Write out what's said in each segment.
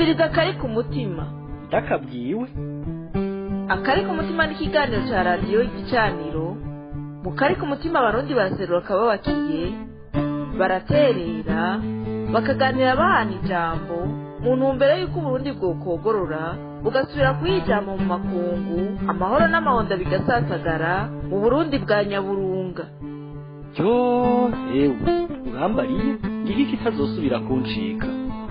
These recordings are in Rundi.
umviriza akari ku mutima ndakabwiwe akari ku mutima ni ikiganiro cya radiyo igicaniro mu kari ku mutima abarundi baraserura akababakiye baraterera bakaganira bahana ijambo mu ntumbero y'uko uburundi bwokogorora bugasubira kuyijyamo mu makungu amahoro n'amahonda bigasasagara mu burundi bwa nyaburunga yo ewe urambariye ngira iki itazosubira kuncika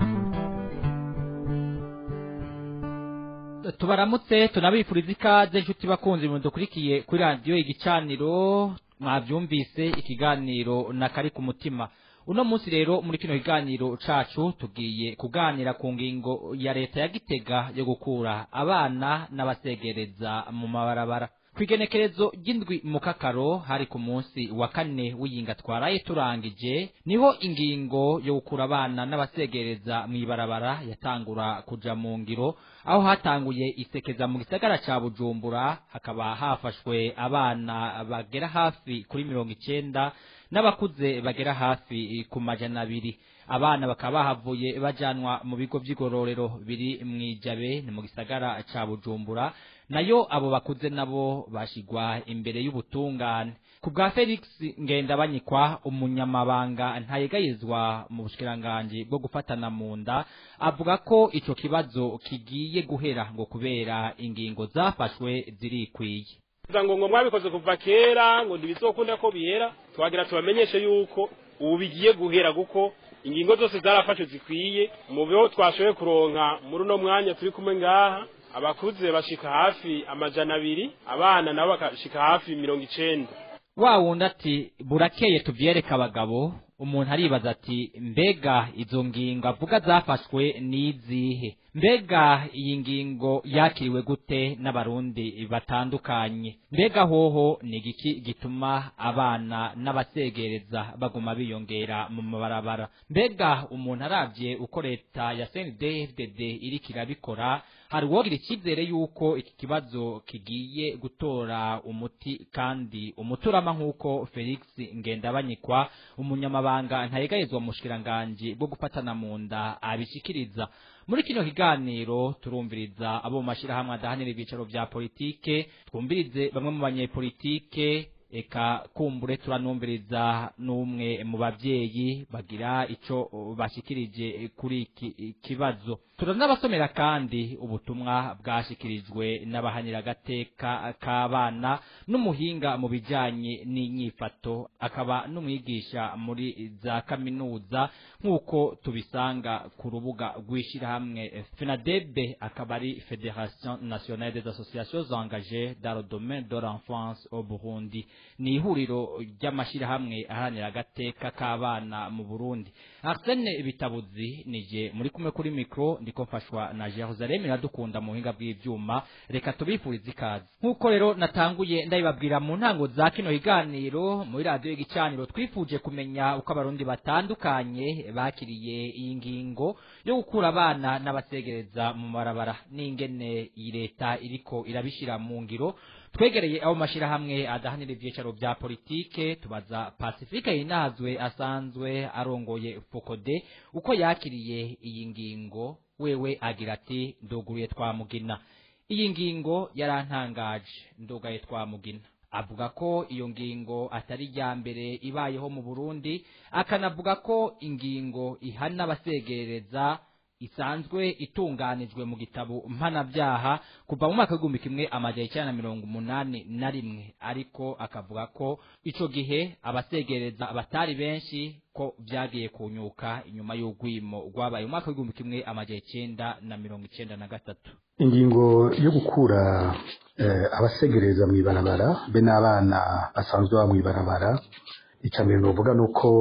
tubaramutse tunabifuriza ikaze inshuti bakunzi mu dukurikiye kuri radiyo igicaniro mwabyumvise ikiganiro na kari ku mutima uno munsi rero muri kino kiganiro cacu tugiye kuganira ku ngingo ya leta ya gitega yo gukura abana n'abasegereza mu mabarabara kwigenekerezo ry'indwi mu kakaro hari ku munsi wa kane w'iyinga twaraye turangije niho ingingo yo gukura abana n'abasegereza mu ibarabara yatangura kuja mu ngiro aho hatanguye isekeza mu gisagara ca bujumbura hakaba hafashwe abana bagera hafi kuri mirongo icenda n'abakuze bagera hafi ku majana abiri abana bakaba bahavuye bajanwa mu bigo vy'igororero biri mwijabe ni mu gisagara ca bujumbura nayo abo bakuze nabo bashigwa imbere y'ubutungane ku bwa felix ngendabanyikwa umunyamabanga ntayegayezwa mu bushikiranganji bwo gufatana mu nda avuga ko ico kibazo kigiye guhera ngo kubera ingingo zafashwe zirikwiye kugira ngo ngo mwabikoze kuva kera ngo ntibizokunda ko bihera twagira tubamenyeshe yuko ubu bigiye guhera kuko ingingo zose zarafashwe zikwiye mu byo twashoboye kuronka muri uno mwanya turi kumwe ngaha abakuze bashika hafi amajana abiri abana nabo bakashika hafi mirongo icenda wa wundi ati burakeye tuvyereka abagabo umuntu aribaza ati mbega izo ngingo avuga zafashwe n'izihe mbega iyi ngingo yakiriwe gute n'abarundi batandukanye mbega hoho ni igiki gituma abana n'abasegereza baguma biyongera mu mabarabara mbega umuntu aravye uko leta ya CNDD-FDD iriko irabikora hari uwogira icyizere yuko iki kibazo kigiye gutora umuti kandi umuturama nk'uko felix ngendabanyikwa umunyamabanga ntayegayezwa mu bushikiranganji bwo gufatana mu nda abishikiriza muri kino kiganiro turumviriza abo mu mashyirahamwe adahanira ibyicaro vya politike twumvirize bamwe mu banyepolitike eka kumbure turanumviriza n'umwe mu bavyeyi bagira ico bashikirije kuri iki kibazo turanabasomera kandi ubutumwa bwashikirijwe n'abahaniragateka k'abana n'umuhinga mu bijanye n'inyifato akaba n'umwigisha muri za kaminuza nk'uko tubisanga ku rubuga rw'ishirahamwe fenadebe akaba ari federation nationale des associations engagées dans le domaine de l'enfance au burundi ni ihuriro ry'amashyirahamwe aharanira agateka k'abana mu burundi arsene bitabuzi nije muri kumwe kuri mikro ndiko mfashwa na jerusalem iradukunda mu buhinga bw'ivyuma reka tubifurize ikaze nk'uko rero natanguye ndabibabwira mu ntango za kino kiganiro muri radiyo y'igicaniro twifuje kumenya uko abarundi batandukanye bakiriye iyi ngingo yo gukura abana n'abasegereza mu marabara n'ingene iyi leta iriko irabishira mu ngiro twegereye abo mashirahamwe adahanira ivyicaro vya politike tubaza pacifique yinazwe asanzwe arongoye fokode uko yakiriye iyi ngingo wewe agira ati nduguruye twamugina iyi ngingo yarantangaje ndugaye twamugina avuga ko iyo ngingo atari irya mbere ibayeho mu burundi akanavuga ko ingingo ihana abasegereza isanzwe itunganijwe mu gitabo mpanabyaha kuva mu mwaka w'igihumbi kimwe amajana icyenda na mirongo umunani na rimwe ariko akavuga ko ico gihe abasegereza batari benshi ko vyagiye kunyuka inyuma y'urwimo rwabaye mu mwaka w'igihumbi kimwe amajana icenda na mirongo icenda na gatatu ingingo yo gukura eh, abasegereza mu ibarabara be n'abana basanzwe baba mu ibarabara icya mbere novuga ni uko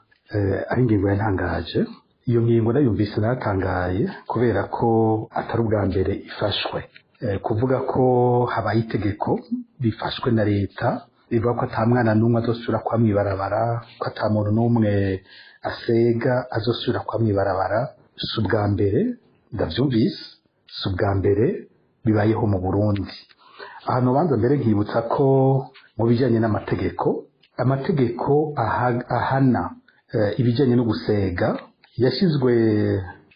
eh, ari ingingo yantangaje iyo ngingo nayumvise natangaye kubera ko atari ubwa mbere ifashwe Eh, kuvuga ko habaye itegeko rifashwe na leta rivuga ko ata mwana n'umwe azosubira kwa mwibarabara ko ata muntu n'umwe asega azosubira kwa mwibarabara si ubwa mbere ndavyumvise si ubwa mbere bibayeho mu burundi ahantu banza mbere nkibutsa ko mu bijyanye n'amategeko amategeko aha- ahana eh, ibijyanye no gusega yashyizwe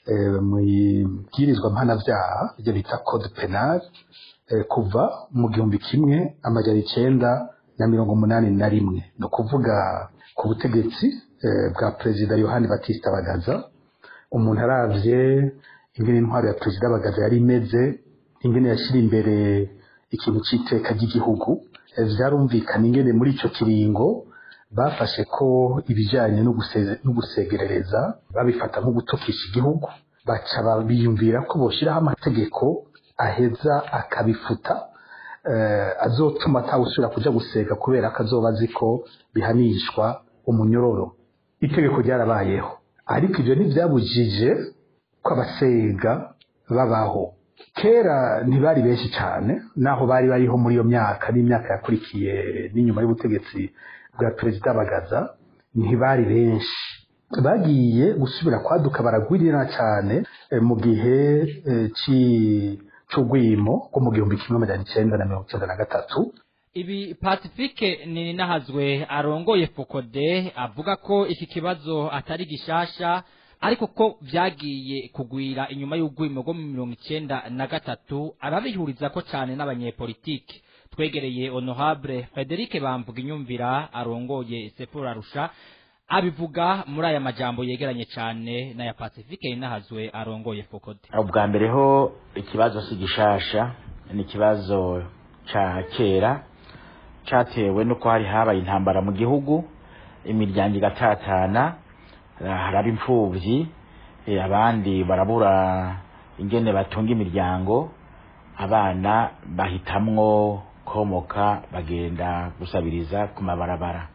eh, mu ibwirizwa mpanavyaha ibyo bita code penal eh, kuva mu gihumbi kimwe amajana icenda na mirongo umunani na rimwe ni ukuvuga ku butegetsi eh, bwa perezida yohani batista bagaza umuntu aravye ingene intwaro ya perezida bagaza yari imeze ingene yashyira imbere ikintu c'iteka ry'igihugu eh, vyarumvikana ingene muri ico kiringo bafashe ko ibijyanye no guse- no gusegerereza babifata nko gutukisha igihugu baca ba- biyumvira ko boshyiraho amategeko aheza akabifuta eh, azotuma atawusubira kuja gusega kubera ko azoba azi ko bihanishwa umunyororo itegeko ryarabayeho ariko ivyo ntivyabujije ko abasega babaho kera ntibari benshi cyane naho bari bariho muri iyo myaka n'imyaka yakurikiye n'inyuma y'ubutegetsi bwa perezida bagaza ntibari benshi bagiye gusubira kwaduka baragwirira cyane eh, mu gihe eh, ci- c'urwimo rwo mu gihumbi kimwe amajana icenda na mirongo icenda na gatatu ibi pacifique ni nahazwe arongoye fokode avuga ko iki kibazo atari gishasha ariko ko vyagiye kugwira inyuma y'urwimo rwo mu mirongo icenda na gatatu arabihuriza ko cane n'abanyepolitike twegereye honorable frederic bamvuga inyumvira arongoye sepura rusha abivuga muri aya majambo yegeranye cane n'aya pacifique ni nahazwe arongoye fokode ubwa mbere ho ikibazo si gishasha ni ikibazo ca kera catewe nuko hari habaye intambara mu gihugu imiryango igatatana eh, haraba imfuvyi eh, abandi barabura ingene batunga imiryango abana bahitamwo komoka bagenda gusabiriza ku mabarabara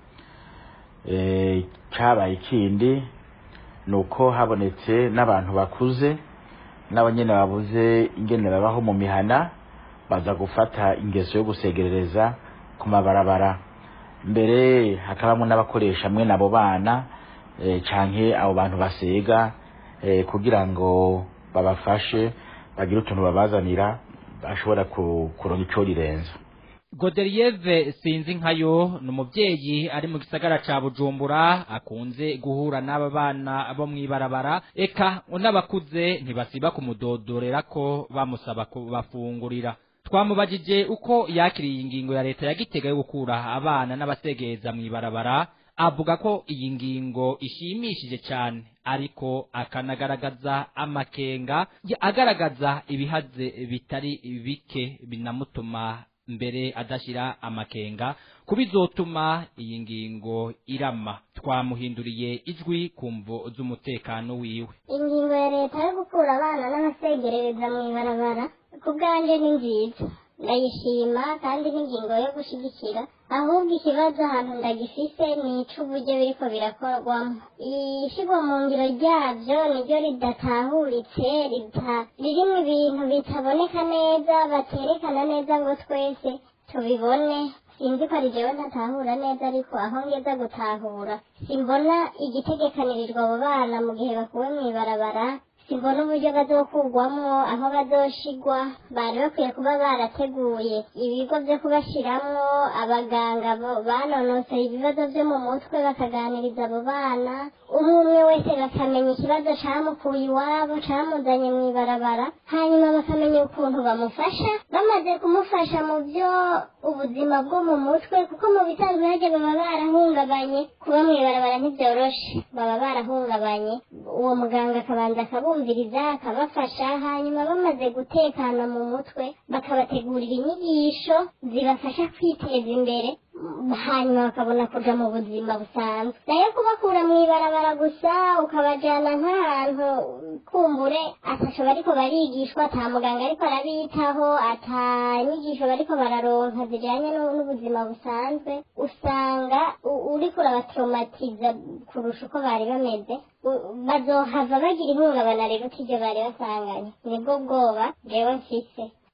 Eh, cabaye ikindi nuko habonetse n'abantu bakuze nabo nyene babuze ingene babaho mu mihana baza gufata ingeso yo gusegerereza ku mabarabara mbere hakabamo n'abakoresha mwe nabo bana eh, canke abo bantu basega eh, kugira ngo babafashe bagire utuntu babazanira bashobora ku- kuronka ico rirenza Godelieve sinzi nkayo ni umubyeyi ari mu gisagara ca Bujumbura akunze guhura n'aba bana bo mw'ibarabara eka n'abakuze ntibasiba kumudodorera ko bamusaba kubafungurira twamubajije uko yakiriye ingingo ya leta ya Gitega yo gukura abana n'abasegeza mw'ibarabara avuga ko iyi ngingo ishimishije cyane ariko akanagaragaza amakenga ya- agaragaza ibihaze bitari bike binamutuma mbere adashyira amakenga kubizotuma iyi ngingo irama twamuhinduriye ijwi ku mvo z'umutekano wiwe ingingo ya leta yo gukura abana n'abasegerereza mu ibarabara ku bwanjye ni nziza ndayishima kandi n'ingingo yo gushyigikira ahubwo ikibazo ahantu ndagifise ni ic'uburyo biriko birakorwamo ishyirwa mu ngiro ryabyo niryo ridatahuritse rita- ririmo ibintu bitaboneka neza baterekana neza ngo twese tubibone sinzi ko ari jewe ntatahura neza ariko aho ngeza gutahura simbona igitegekanirijwe abo bana mu gihe bakuwe mu ibarabara simbona uburyo bazokurwamwo aho bazoshigwa bari bakwiye kuba barateguye ibigo vyo kubashiramwo abaganga bo- banonosoye ibibazo vyo mu mutwe bakaganiriza abo bana umwe umwe wese bakamenya ikibazo camukuye iwabo camuzanye mu ibarabara hanyuma bakamenya ukuntu bamufasha bamaze kumufasha mu vyo ubuzima bwo mu mutwe kuko mu bisanzwe harya baba barahungabanye kuba mu ibarabara ntivyoroshe baba barahungabanye uwo muganga akabanza akabumviriza akabafasha hanyuma bamaze gutekana mu mutwe bakabategurira inyigisho zibafasha kwiteza imbere mm, hanyuma bakabona kuja mu buzima busanzwe nayo kubakura mu ibarabara gusa ukabajana nk'ahantu kumbure ataco bariko barigishwa ata muganga ariko arabitaho ata nyigisho bariko bararonka zijanye n'u- n'ubuzima busanzwe usanga u- uriko urabatraumatiza kurusha uko bari bameze U- bazohava bagira ihungabana riruta iryo bari basanganye nibwo bwoba jewe mfise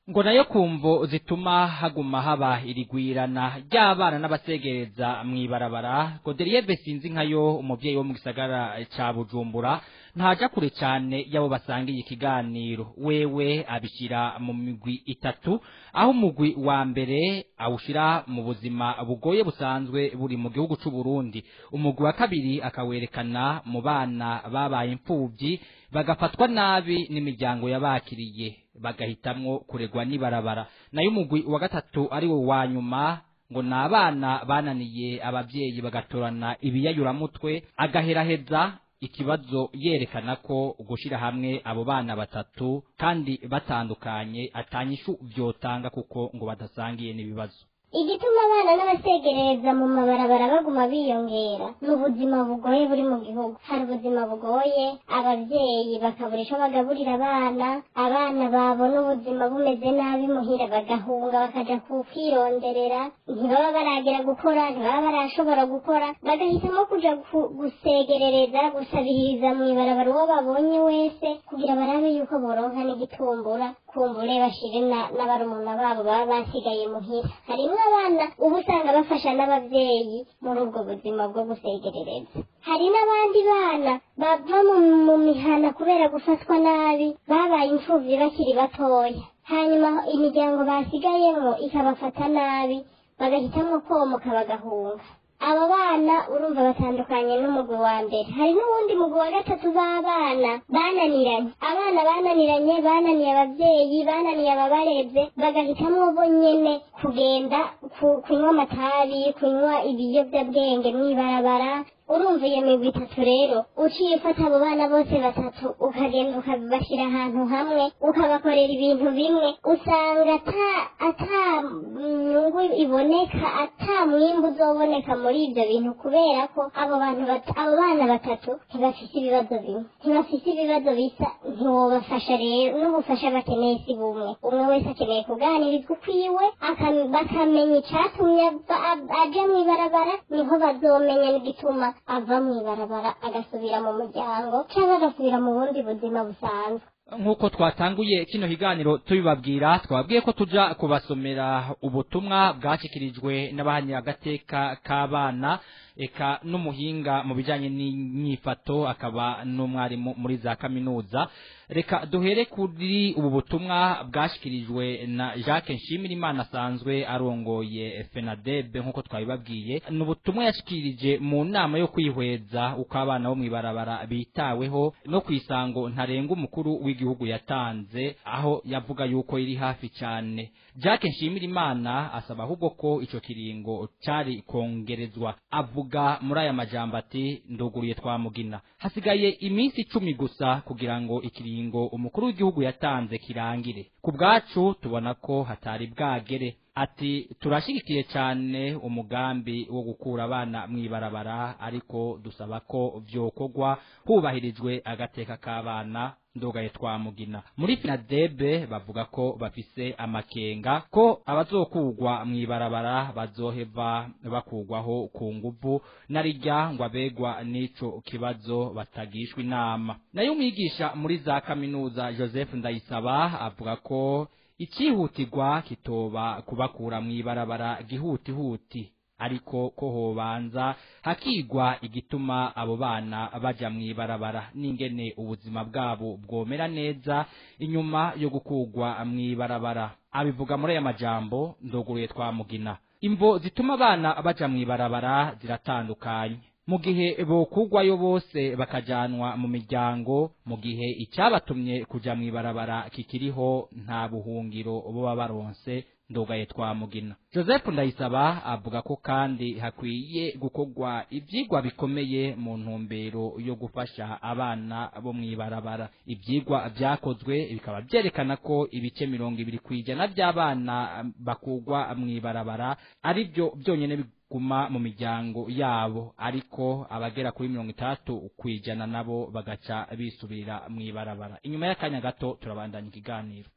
ngo nayo kumvo zituma haguma haba irigwirana ry'abana n'abasegereza mw'ibarabara Godelieve sinzi nkayo umuvyeyi wo mu gisagara ca Bujumbura ntaja kure cyane yabo basangiye ikiganiro wewe abishira mu migwi itatu aho umugwi wa mbere awushira mu buzima bugoye busanzwe buri mu gihugu c'u Burundi umugwi wa kabiri akawerekana mu bana babaye imfuvyi bagafatwa nabi n'imiryango yabakiriye bagahitamwo kuregwa n'ibarabara nayo umugwi wa gatatu ari wo wa nyuma ngo ni abana bananiye ababyeyi bagatorana ibiyayuramutwe agaheraheza ikibazo yerekana ko gushira hamwe abo bana batatu kandi batandukanye atanyishu vyotanga kuko ngo badasangiye n'ibibazo igituma abana n'abasegereza mu mabarabara baguma biyongera ni ubuzima bugoye buri mu gihugu hari ubuzima bugoye ababyeyi bakabura icyo bagaburira abana abana babona ubuzima bumeze nabi muhira bagahunga bakaja kwironderera ntibaba baragera gukora ntibaba barashobora gukora bagahitamo kuja gu- gusegerereza gusabiriza mu ibarabara uwo babonye wese kugira barabe yuko boronka n'igitumbura kumbure bashire na- n'abarumuna babo baba basigaye muhira harimwo abana uba usanga bafasha n'abavyeyi muri ubwo buzima bwo gusegerereza hari n'abandi bana bava mu, mu mihana kubera gufatwa nabi babaye imfuvyi bakiri batoya hanyuma imiryango basigayemo ikabafata nabi bagahitamwo komoka bagahunga abo bana urumva batandukanye n'umugwi wa mbere hari n'uwundi mugwi wa gatatu b'abana bananiranye abana bananiranye bananiye abavyeyi bananiye ababareze bagahitamwo bo nyene kugenda ku- kunywa amatabi kunywa ibiyovyabwenge mw'ibarabara urumva iyo migwi itatu rero uciye ufata abo bana bose batatu ukagenda ukabashyira ahantu hamwe ukabakorera ibintu bimwe usanga ata ata nyungu iboneka ata mwimbu uzoboneka muri ibyo bintu kubera ko abo bantu bat- abo bana batatu ntibafise ibibazo bimwe ntibafise ibibazo bisa ntiwobafasha rero n'ubufasha bakeneye si bumwe umwe wese akeneye kuganirizwa ukwiwe aka- bakamenya icatumye ava- a- aja mw'ibarabara niho bazomenya n'igituma ava mw'ibarabara agasubira mu muryango cyangwa agasubira mu bundi buzima busanzwe nk'uko twatanguye kino kiganiro tubibabwira twabwiye ko tuja kubasomera ubutumwa bwashyikirijwe n'abahanira agateka k'abana eka n'umuhinga mu bijyanye n'imyifato akaba n'umwarimu muri za kaminuza reka duhere kuri ubu butumwa bwashyikirijwe na jacques nshimirimana asanzwe arongoye fenadebe nk'uko twabibabwiye ni ubutumwa yashyikirije mu nama yo kwihweza uko abana bo mu ibarabara bitaweho no ku isango ntarenga umukuru w'igihugu yatanze aho yavuga yuko iri hafi cyane jacques nshimirimana asaba ahubwo ko icyo kiringo cyari kongerezwa avuga muri aya majambo ati nduguriye twamugina hasigaye iminsi icumi gusa kugira ngo ikiringo umukuru w'igihugu yatanze kirangire ku bwacu tubona ko hatari bwagere ati turashyigikiye cyane umugambi wo gukura abana mu ibarabara ariko dusaba ko byokorwa hubahirijwe agateka k'abana ndogaye twamugina muri finadebe bavuga ko bafise amakenga ko abazokugwa mu ibarabara bazoheva bakugwaho ku nguvu narijya ngo abegwa n'ico kibazo batagishwa inama nayo umwigisha muri za kaminuza joseph ndayisaba avuga ko icyihutirwa kitoba kubakura mu ibarabara gihutihuti ariko ko hobanza hakigwa igituma abo bana baja mu ibarabara n'ingene ubuzima bwabo bwomera neza inyuma yo gukugwa mu ibarabara abivuga muri aya majambo ndoguruye twamugina imvo zituma abana baja mu ibarabara ziratandukanye mu gihe bokugwayo bose bakajanwa mu miryango mu gihe icyabatumye kuja mu ibarabara kikiriho nta buhungiro boba baronse ndogaye twamugina joseph ndayisaba avuga ko kandi hakwiye gukorwa ibyigwa bikomeye mu ntumbero yo gufasha abana bo mu ibarabara ibyigwa byakozwe bikaba byerekana ko ibice mirongo ibiri ku ijana by'abana bakugwa mu ibarabara ari byo byonyine biguma mu miryango yabo ariko abagera kuri mirongo itandatu ku ijana nabo bagaca bisubirira mu ibarabara inyuma y'akanya gato turabandanya ikiganiro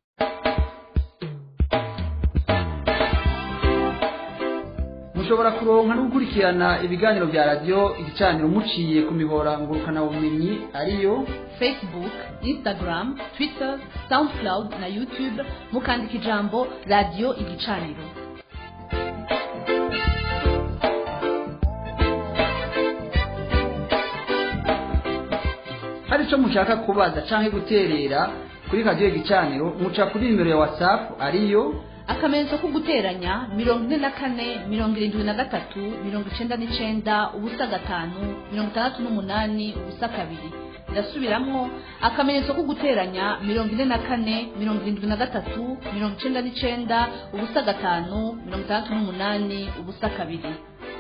mushobora kuronka no gukurikirana ibiganiro bya radiyo igicaniro muciye ku mihora ngurukanabumenyi ariyo facebook instagram twitter soundcloud na youtube mukandika ijambo radiyo igicaniro hari icyo mushaka kubaza cyangwa guterera kuri radiyo igicaniro muca kuri nimero ya whatsapp ariyo akamenyetso ko guteranya mirongo ine na kane mirongo irindwi na gatatu mirongo icenda n'icenda ubusa gatanu mirongo itandatu n'umunani ubusa kabiri ndasubiramwo akamenyetso ko guteranya mirongo ine na kane mirongo irindwi na gatatu mirongo icenda n'icenda ubusa gatanu mirongo itandatu n'umunani ubusa kabiri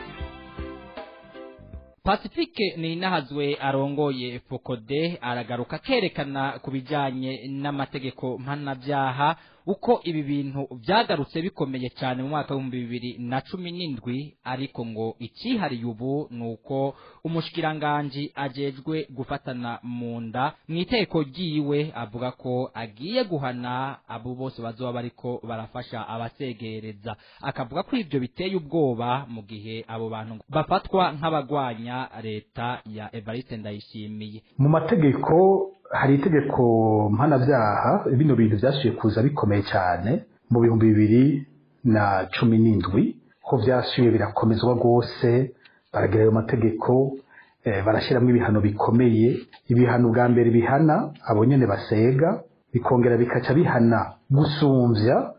Pacifique ni inahazwe arongoye Fokode aragaruka kerekana ku bijanye n'amategeko mpanabyaha uko ibi bintu byagarutse bikomeye cyane mu mwaka w'ibihumbi bibiri na cumi n'indwi ariko ngo ikihariye ubu ni uko umushikiranganji ajejwe gufatana mu nda mu iteko ryiwe avuga ko agiye guhana abo bose bazoba bariko barafasha abasegereza akavuga ko ibyo biteye ubwoba mu gihe abo bantu bafatwa nk'abagwanya leta ya Evariste Ndayishimiye mu mategeko hari itegeko mpanabyaha bino bintu byasubiye kuza bikomeye cyane mu bihumbi bibiri na cumi n'indwi ko byasubiye birakomezwa rwose baragira ayo mategeko eh, barashyiramo ibihano bikomeye ibihano bwa mbere bihana abo nyene basega bikongera bikaca bihana gusumbya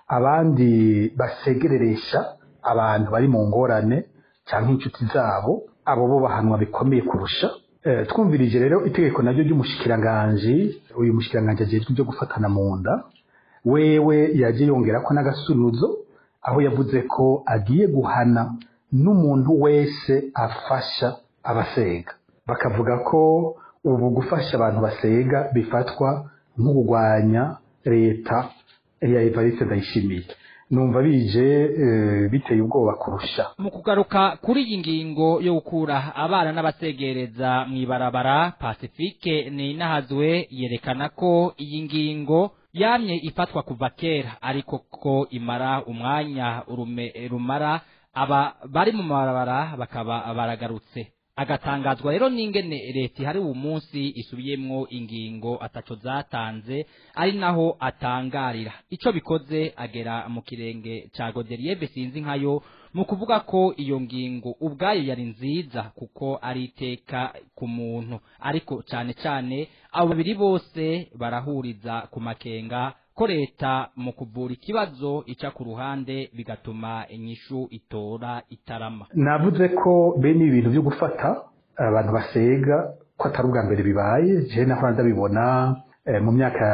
abandi basegereresha abantu bari mu ngorane cyangwa inshuti zabo abo bo bahanwa bikomeye kurusha Eh, twumvirije rero itegeko naryo ry'umushikiranganji uyu mushikiranganji ajejwe ibyo gufatana mu nda wewe yaje yongera ko n'agasunuzo aho yavuze ko agiye guhana n'umuntu wese afasha abasega bakavuga ko ubu gufasha abantu basega bifatwa nko kurwanya leta ya Evariste Ndayishimiye numva bije eh, biteye ubwoba kurusha mu kugaruka kuri iyi ngingo yo gukura abana n'abasegereza mu ibarabara pacifique ni inahazwe yerekana ko iyi ngingo yamye ifatwa kuva kera ariko ko imara umwanya urume rumara aba bari mu mabarabara bakaba baragarutse agatangazwa rero n'ingene leta ihari uwo munsi isubiyemwo ingingo ataco zatanze ari naho atangarira ico bikoze agera mu kirenge ca Godelieve sinzi nkayo mu kuvuga ko iyo ngingo ubwayo yari nziza kuko ari iteka ku muntu ariko cane cane abo babiri bose barahuriza ku makenga ko leta mu kuvura ikibazo ica ku ruhande bigatuma inyishu itora itarama navuze ko bene ibi bintu byo gufata abantu basega ko atari ubwa mbere bibaye jewe nahora ndabibona eh, mu myaka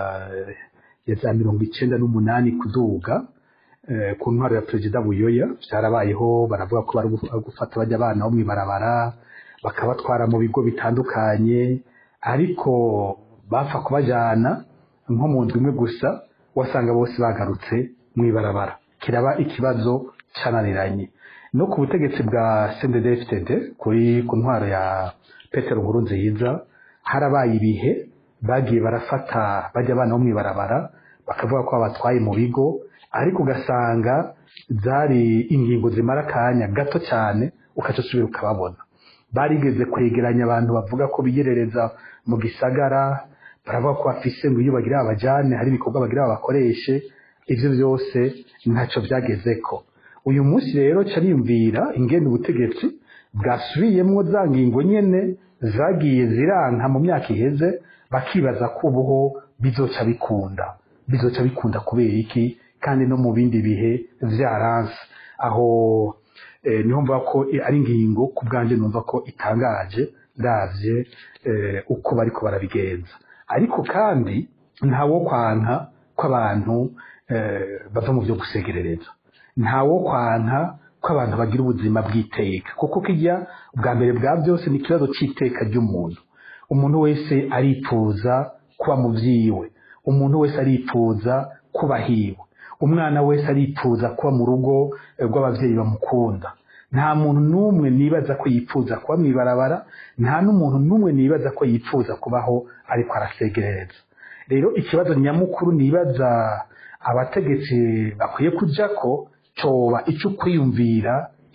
ya za mirongo icenda n'umunani kuduga eh, ku ntwaro ya perezida buyoya vyarabayeho baravuga ko bari gu- gufata bajya abana bo mw'ibarabara bakabatwara mu bigo bitandukanye ariko bapfa kubajana nko mu ndwi imwe gusa wasanga bose bagarutse mw'ibarabara kiraba ikibazo cananiranye no ku butegetsi bwa CNDD-FDD kuri ku ntwaro ya Petero Nkurunziza harabaye ibihe bagiye barafata bajya abana bo mw'ibarabara bakavuga ko babatwaye mu bigo ariko ugasanga zari ingingo zimara akanya gato cyane ukaca usubira ukababona barigeze kwegeranya abantu bavuga ko biyerereza mu gisagara baravuga ko bafise ngo iyo bagira abajane hari ibikorwa bagira babakoreshe ivyo byose ntacyo byagezeko uyu munsi rero cariyumvira ingene ubutegetsi bwasubiyemwo za ngingo nyene zagiye ziranka mu myaka iheze bakibaza ko ubuho bizoca bikunda bizoca bikunda kubera iki kandi no mu bindi bihe vyaranse aho eh, niho mvuga ko eh, ari ingingo ku bwanje numva ko itangaje ndavye eh, uko bariko barabigenza ariko kandi ntawo kwanka ko abantu eh, bava mu byo gusegerereza ntawo kwanka ko abantu bagira ubuzima bw'iteka kuko kijya ubwa mbere bwa byose ni ikibazo cy'iteka ry'umuntu umuntu wese aripfuza kuba mu byiwe umuntu wese aripfuza kuba hiwe umwana wese aripfuza kuba mu rugo eh, rw'ababyeyi bamukunda nta muntu n'umwe nibaza ko yipfuza kuba mu ibarabara nta n'umuntu n'umwe nibaza ko yipfuza kubaho ariko arasegerereza rero ikibazo nyamukuru nibaza abategetsi bakwiye kujya ko coba icyo kwiyumvira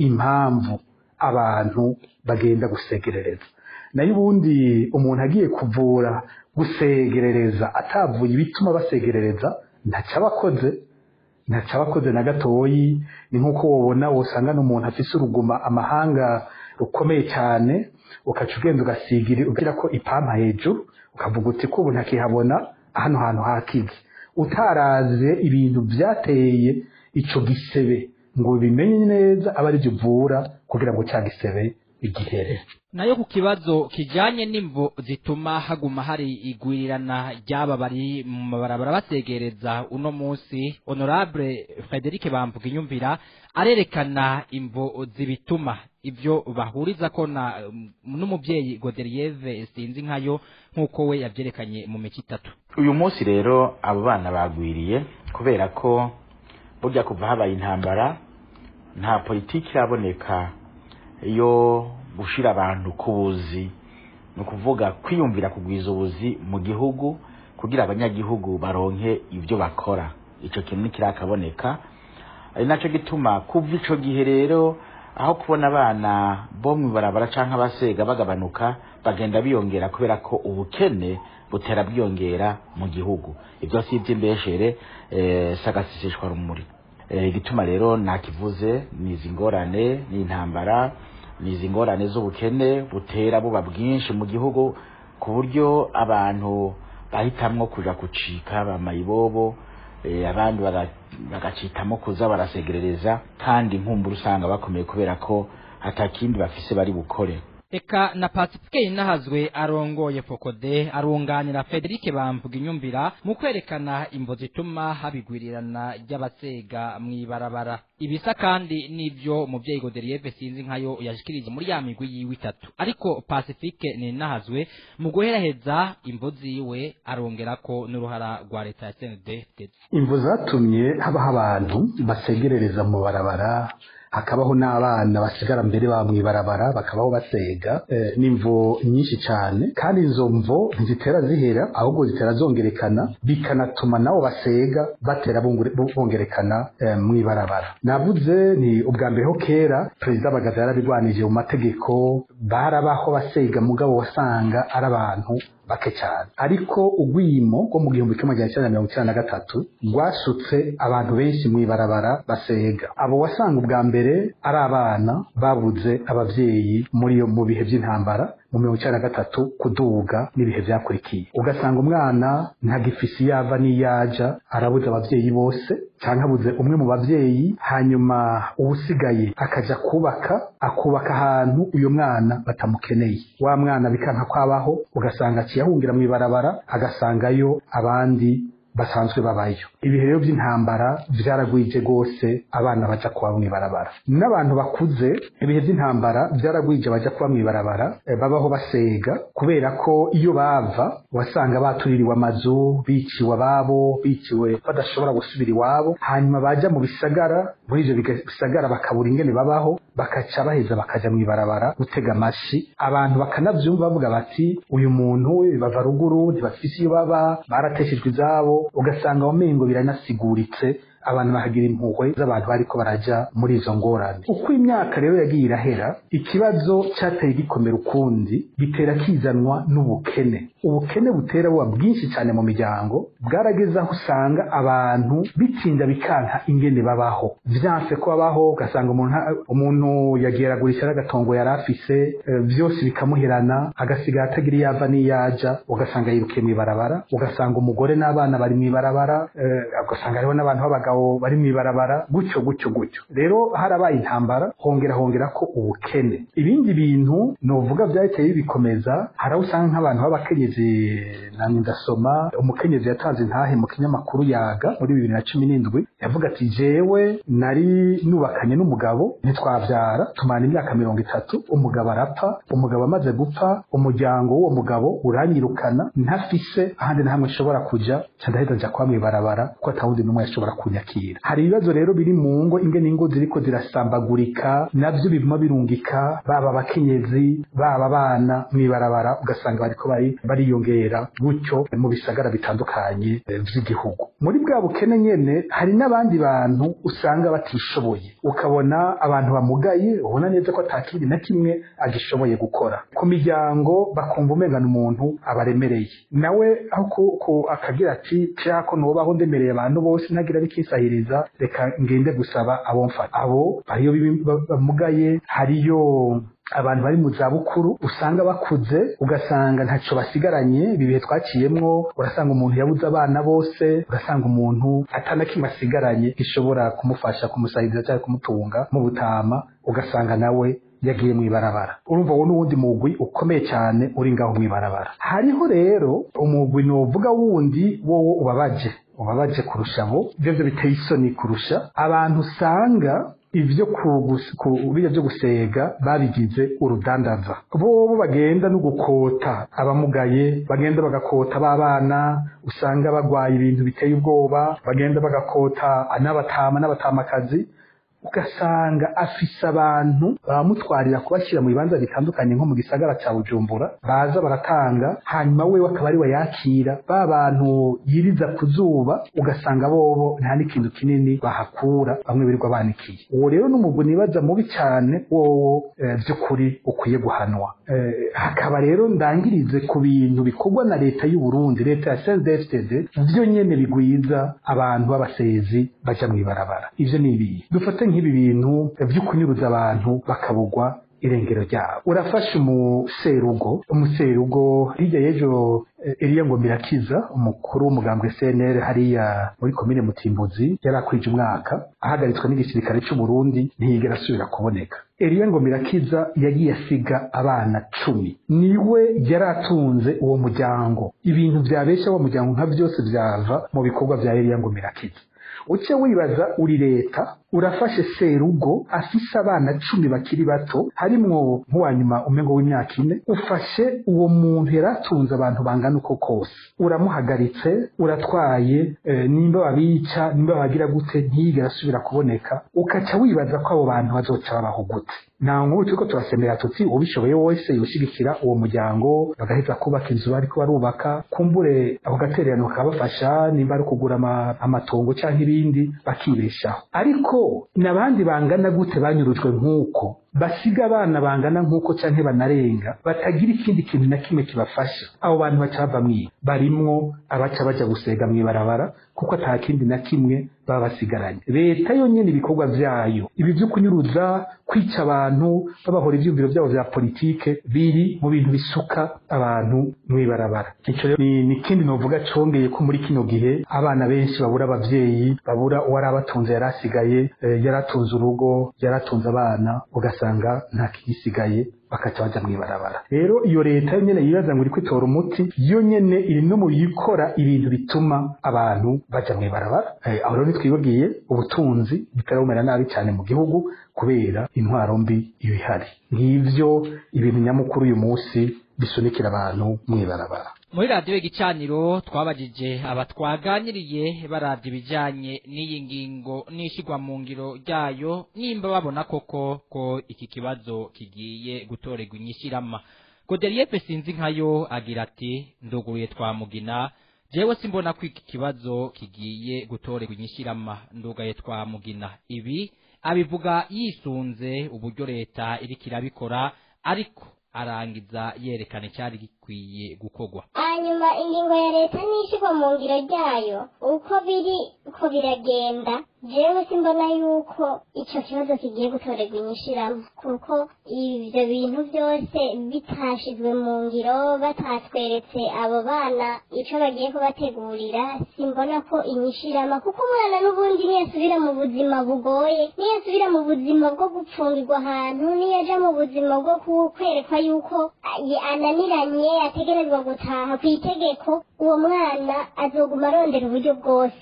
impamvu abantu bagenda gusegerereza nayo ubundi umuntu agiye kuvura gusegerereza atavuye ibituma basegerereza ntacyo aba akoze ntacyo aba akoze na gatoyi ni nk'uko wabona wosanga n'umuntu afise uruguma amahanga rukomeye cyane ukaca ugenda ugasigira ugira ko ipampa hejuru ukavuga uti ko ubu ntakihabona hano hantu hakize utaraze ibintu byateye ico gisebe ngo bimenye neza aba aribyo uvura kugira ngo cya gisebe igihere nayo ku kibazo kijanye n'imvo zituma haguma hari igwirirana ry'aba bari mu mabarabara basegereza uno munsi honorable frederic bamvuga inyumvira arerekana imvo zibituma ibyo bahuriza ko na n'umubyeyi goderieve sinzi nkayo nk'uko we yabyerekanye mu mico itatu uyu munsi rero abo bana bagwiriye kubera ko burya kuva habaye intambara nta politiki iraboneka yo gushira abantu ku buzi ni ukuvuga kwiyumvira kugwiza ubuzi mu gihugu kugira abanyagihugu baronke ibyo bakora icyo kintu ntikirakaboneka ari nacyo gituma kuva icyo gihe rero aho kubona abana bo mu ibarabara cyangwa abasega bagabanuka bagenda biyongera kubera ko ubukene butera bwiyongera mu gihugu ibyo si iby'imbeshere sagasisishwa rumuri igituma rero nakivuze ni izi ngorane ni intambara ni izi ngorane z'ubukene butera buba bwinshi mu gihugu ku buryo abantu bahitamwo kuja gucika bamayibobo abandi bagacitamo kuza barasegerereza kandi nkumbura usanga bakomeye kubera ko hatakindi bafise bari bukore eka na pacifique inahazwe arongoye fokode arunganira frederic bamvuga inyumvira mu kwerekana imvo zituma habigwirirana ry'abasega mw'ibarabara ibisa kandi n'ibyo muvyeyi goderieve sinzi nkayo yashikirije muri ya migwi yiwe itatu ariko pacifique ninahazwe mu guheraheza imvo ziwe arongerako n'uruhara rwa leta ya cnd imvo zatumye habaho abantu basegerereza mu barabara hakabaho n'abana basigara mbere ba mwibarabara bakabaho basega eh, n'imvo nyinshi cyane kandi izo mvo ntizitera zihera ahubwo zitera zongerekana bikanatuma nabo basega batera bongerekana eh, mwibarabara navuze ni ubwa mbere ho kera perezida bagaza yarabigwanije mu mategeko barabaho basega mugabo wasanga ari abantu bake cyane ariko ugwimo rwo mu gihumbi kimwe magana cyenda mirongo icyenda na gatatu rwasutse abantu benshi mu ibarabara basega abo wasanga ubwa mbere ari abana babuze ababyeyi muri iyo mu bihe by'intambara mu mirongo icyenda na gatatu kuduga n'ibihe byakurikiye ugasanga umwana ntagifisi yava n'iyaja arabuze ababyeyi bose cyangwa abuze umwe mu babyeyi hanyuma ubusigaye akaja kubaka akubaka ahantu uyu mwana batamukeneye wa mwana bikanka kwabaho ugasanga akiyahungira mu ibarabara agasangayo abandi basanzwe babayo ibihe rero by'intambara byaragwije rwose abana baja kuba mw'ibarabara n'abantu bakuze ibihe by'intambara byaragwije baja kuba mw'ibarabara e, babaho basega kubera ko iyo bava wasanga batuririwe amazu biciwe ababo biciwe badashobora gusubira iwabo hanyuma baja mu bisagara muri ivyo bisagara bakabura ingene babaho bakaca baheza bakaja mw'ibarabara gutega amashi abantu bakanavyumva bavuga bati uyu muntu bava ruguru ntibafise iyo baba barateshejwe izabo ugasanga wamengo biranasiguritse abantu bahagira impuhwe z'abantu bariko baraja muri izo ngorane uko imyaka rero yagiye irahera ikibazo cyateye gikomera ukundi bitera kizanwa n'ubukene ubukene butera buba bwinshi cyane mu miryango bwarageze aho usanga abantu bitinda bikanka ingene babaho vyanse ko babaho ugasanga umuntu umuntu yagiye agurisha n'agatongo yari afise byose bikamuherana agasigara atagira iyo ava n'iyaja ugasanga yirukiye mw'ibarabara ugasanga umugore n'abana bari mw'ibarabara ugasanga hariho n'abantu b'abagabo abagabo bari mw'ibarabara gutyo gutyo gutyo rero harabaye intambara hongera hongera ko ubukene ibindi bintu novuga byahiteye bikomeza hari aho usanga nk'abantu b'abakenyezi namwe ndasoma umukenyezi yatanze intahe mu kinyamakuru yaga muri bibiri na cumi n'indwi yavuga ati jewe nari nubakanye n'umugabo ntitwabyara tumana imyaka mirongo itatu umugabo arapfa umugabo amaze gupfa umuryango w'uwo mugabo uranyirukana ntafise ahandi na hamwe nshobora kuja ndaheza nja kwa mw'ibarabara kuko atawundi n'umwe yashobora kunya kwiyakira hari ibibazo rero biri mu ngo ingene ingo ziriko zirasambagurika navyo biguma birungika baba abakenyezi baba abana mw'ibarabara ugasanga bariko bari bariyongera gutyo mu bisagara bitandukanye eh, vy'igihugu muri bwa bukene nyene hari n'abandi bantu usanga batishoboye ukabona abantu bamugaye ubona neza ko atakindi na kimwe agishoboye gukora ku miryango bakumva umengana umuntu abaremereye nawe aho ku- ku- akagira ati ko nubaho ndemereye abantu bose ntagira bikisahiriza reka ngende gusaba abo mfata abo hariyo bibi- ba- bamugaye hariyo abantu bari mu zabukuru usanga bakuze ugasanga ntacyo basigaranye ibi bihe twaciyemwo urasanga umuntu yabuze abana bose ugasanga umuntu atana kimwe asigaranye gishobora kumufasha kumusahiriza cyangwa kumutunga mu butama ugasanga nawe yagiye mu ibarabara urumva wowe n'uwundi mugwi ukomeye cyane uri ngaho mu ibarabara hariho rero umugwi novuga wundi wowo ubabaje ubabaje kurusha abo ibyo byo biteye isoni kurusha abantu usanga ibyo kugus- ku biriya byo gusega babigize urudandaza bobo bagenda no gukota abamugaye bagenda bagakota b'abana usanga bagwaye ibintu biteye ubwoba bagenda bagakota n'abatama n'abatamakazi ugasanga afise abantu bamutwarira kubashyira mu bibanza bitandukanye nko mu gisagara cya bujumbura baza baratanga hanyuma we akaba ari we yakira ba bantu yiriza ku zuba ugasanga bobo nta n'ikintu kinini bahakura bamwe birirwa banikiye uwo rero n'umugwi nibaza mubi cyane wowo eh, by'ukuri ukwiye guhanwa Eh, hakaba rero ndangirize ku bintu bikorwa na leta y'u Burundi leta ya CNDD-FDD byo nyene bigwiza abantu b'abasezi baja mu ibarabara ivyo ni ibihe dufate nk'ibi bintu vyo kunyuruza abantu bakabugwa irengero ryabo urafasha umuserugo umuserugo hirya y'ejo eh, Eliya ngo mirakiza umukuru w'umugambwe CNL hariya muri komine Mutimbuzi yari akwije umwaka ahagaritswe n'igisirikare cy'u Burundi ntiyigera asubira kuboneka Eliya ngo mirakiza yagiye asiga abana cumi niwe yari atunze uwo muryango ibintu byabeshya uwo muryango nka byose byava mu bikorwa bya Eliya ngo mirakiza uce wibaza uri leta urafashe serugo afise abana cumi bakiri bato harimwo nk'uwanyuma umengo w'imyaka ine ufashe uwo muntu yari atunze abantu bangana uko kose uramuhagaritse uratwaye eh, nimba babica nimba bagira gute ntiyigera asubira kuboneka ukaca wibaza ko abo bantu bazoca babaho gute nta nkuru turiko turasemera tuti ubishoboye wese yoshigikira uwo muryango bagaheza kubaka inzu bariko barubaka kumbure ako gatererano kabafasha nimba ari ukugura ama- amatongo canke ibindi bakibeshaho ariko n'abandi bangana gute banyurujwe nk'uko basiga abana bangana nk'uko canke banarenga batagira ikindi kintu na kimwe kibafasha abo bantu baca bava mwiba barimwo abaca baja gusega mw'ibarabara kuko ata kindi na kimwe baba basigaranye leta yonyene ibikorwa vyayo ibi vyo kunyuruza kwica abantu babahora ivyumviro vyabo vya politike biri mu bintu bisuka abantu mw'ibarabara ico rero ni ni ikindi novuga congeye ko muri kino gihe abana benshi babura abavyeyi babura uwari abatunze yari asigaye eh, yari atunze urugo yari atunze abana ugasanga nta kigisigaye bakaca baja mw'ibarabara rero iyo leta yo nyene yibaza ngo iriko itora umuti yo nyene iri no mu bikora ibintu bituma abantu baja mw'ibarabara Eh, aho rero ntitwibagiye ubutunzi butarabumera nabi cyane mu gihugu kubera intwaro mbi iyo ihari nk'ivyo ibintu nyamukuru uyu munsi bisunikira abantu mw'ibarabara muri radiyo igicaniro twabajije aba twaganiriye barabye ibijyanye n'iyi ngingo n'ishyirwa mu ngiro ryayo nimba babona koko ko iki kibazo kigiye gutorerwa inyishyirama goderiyepe sinzi nkayo agira ati nduguruye twamugina jewe simbona ko iki kibazo kigiye gutorerwa inyishyirama ndugaye twamugina ibi abivuga yisunze uburyo leta iriko irabikora ariko arangiza yerekana icyari gikwiye gukorwa hanyuma ingingo ya leta n'ishyirwa mu ngiro ryayo uko biri uko biragenda jewe simbona yuko icyo kibazo kigiye gutorerwa inyishiramo kuko ibyo bintu byose bitashizwe mu ngiro batatweretse abo bana icyo bagiye kubategurira simbona ko inyishirama kuko umwana n'ubundi niyasubira mu buzima bugoye niyasubira mu buzima bwo gupfungirwa ahantu niyaja mu buzima bwo ku- kwerekwa yuko a- ananiranye ategerezwa gutaha ku itegeko uwo mwana azoguma arondera uburyo bwose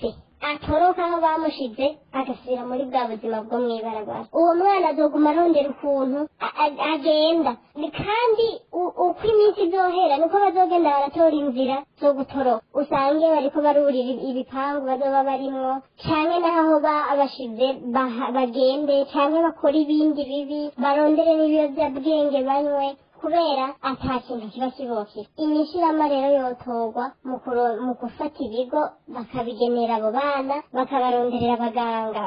atoroka aho bamushize agasubira muri bwa buzima bwo mw'ibarabara uwo mwana azoguma arondera ukuntu a- a- agenda Ni kandi u- uko iminsi izohera niko bazogenda baratora inzira zo gutoroka usange bariko barurira ibipangu bazoba barimwo canke naho ba- bashize baha- bagende canke bakora ibindi bibi barondere n'ibiyovyabwenge banywe kubera ata kintu kiba kibokera inyishirama rero yotorwa mu kuro- mu gufata ibigo bakabigenera abo bana bakabaronderera abaganga